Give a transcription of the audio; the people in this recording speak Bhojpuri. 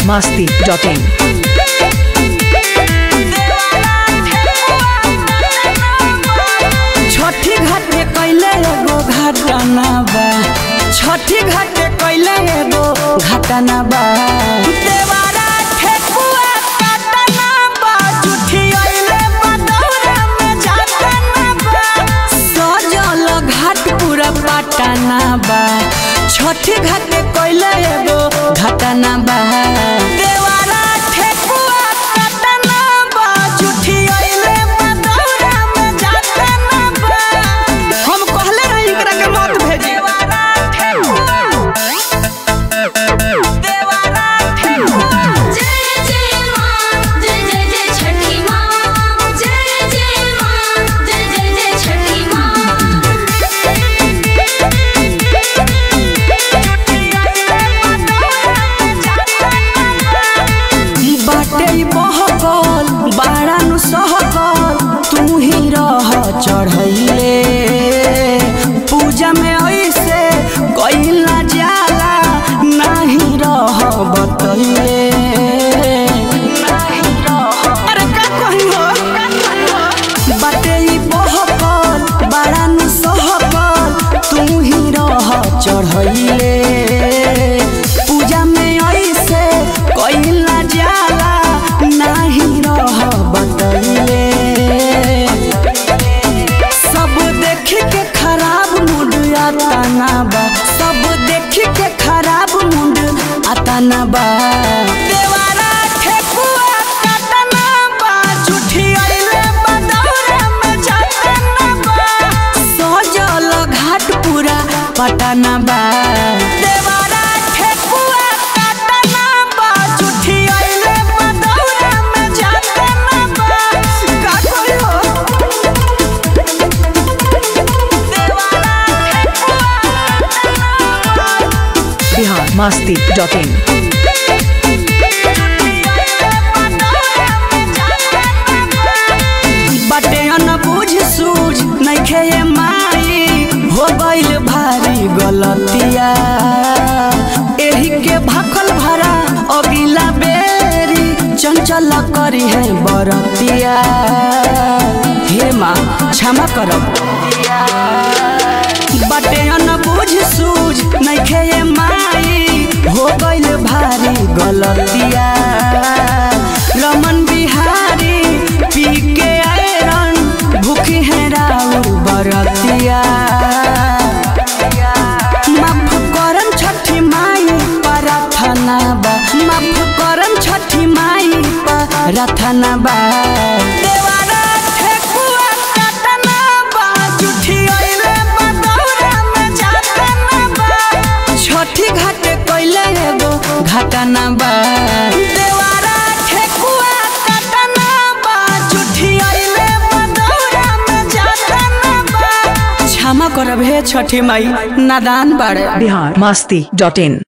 masti.in. छठी घाटे कैले एगो घटना बा छठी घाटे कैले एगो घटना बा देवारा ठेकुआ काटना बा जुठी अइले बदौरा में जातना बा सजल घाट पूरा पटना बा छठी घाटे कैले एगो घटना बा देवारा ठेकुआ काटना बा जुठी अइले बदौरा में जातना बा हम कहले रही एकरा के मत भेजी देवारा ठेकुआ देवारा ठेकुआ जय जय मां जय जय जय छठी मां जय जय मां जय जय जय छठी बाटे ई बहकल बाड़ा नु सहकल तू ही रह चढ़ैले पूजा में ऐसे कैला जाला नाही रह बतैले अरे का कही हो बाटे ई बहकल बाड़ा नु सहकल तू ही रह चढ़ैले पूजा में ऐसे कैला जाला नाही रह बतैले सब देख के खराब मूड आताना बा सब देख के खराब मूड आताना बा देवारा ठेकुआ काटना बा झूठी अइले बदौरा में जातना बा सजल घाट पूरा पटना बा देवारा ठेकुआ काटना बा झूठी अइले बदौरा में जातना बा का करी हो Bihar masti.in. बटे न बुझ सूझ नइखे ये माई हो गइल भारी गलतिया एही के भाखल भरा अगिला बेरी चंचल करी है बरतिया हे माँ क्षमा करब बटे न बुझ सूझ नइखे ये माई हो गइल भारी गलतिया रमन बिहारी पी के आयरन भूखी है राउर बरतिया माफ करम छठी माई प्रार्थना बा माफ करम छठी माई प्रार्थना बा देवारा ठेकुआ काटना बा जुठी अइले बदौरा में जातना बा छठी घाटे कैले एगो घटना बा देवारा ठेकुआ काटना बा जुठी अइले बदौरा में जातना बा क्षमा करब हे छठी माई नादान बाड़े Bihar masti.in.